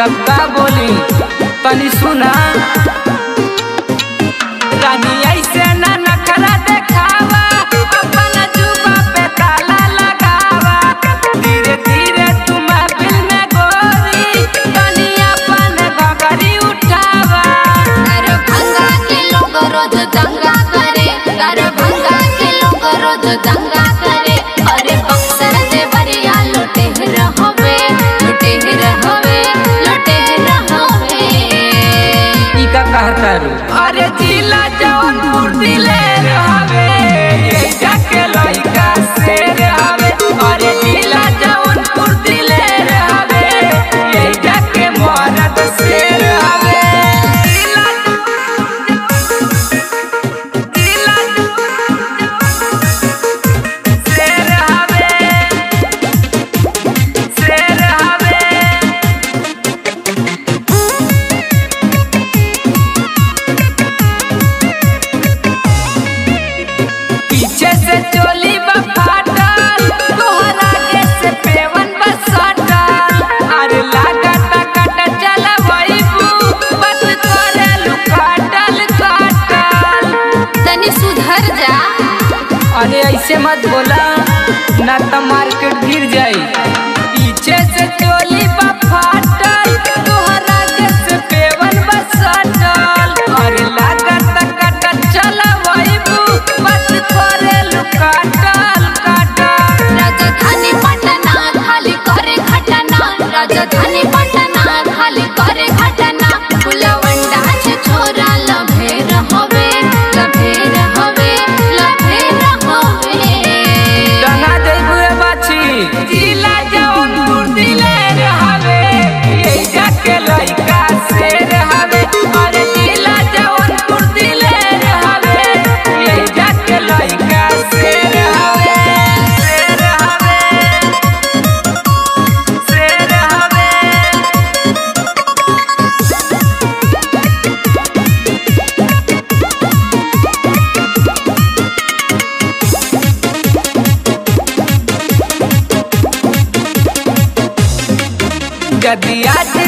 तब का बोली तनी सुना रानी ऐसे ना नखरा देखावा अपन जुबा पे ताला लगावा धीरे धीरे तुम दिल में गोरी तनी अपन घगरी उठावा दरभंगा के लोग रोज दंगा करे दरभंगा के लोग रोज दंगा करे अरे बक्सर देवरिया लुटे रहवे लुटे रहवे लुटे रहवे ई का कहता रू अरे जिला जौनपुर दिले हवे ये जाके लइका से हवे अरे जिला जौनपुर दिले हवे ये जाके मरद से हवे जिला जिला शेर हवे शेर हवे पीछे से चोली बफाटल तोहरा आगे से पेवन बसटल अरे लागत कट चल वहीबू बस करे लुकाटल काटल तनी सुधर जा अरे ऐसे मत बोला ना तो मार्केट गिर जाई पीछे से चोली बफाटल तोहरा आगे से पेवन बसटल अरे लागत कट चल वहीबू बस करे लुकाटल काटल राजधानी पटना खाली करे घटना राजधानी पटना खाली करे घटना फुलवंडा से छोरा लभे रहवे लभे रहवे लभे रहवे डंगा जइबू रे बाछी जिला जौनपुर दिले रहवे ये जाके लइका से रहवे अरे जिला जौनपुर दिले रहवे ये जाके लइका से रहवे से रहवे से रहवे गदिया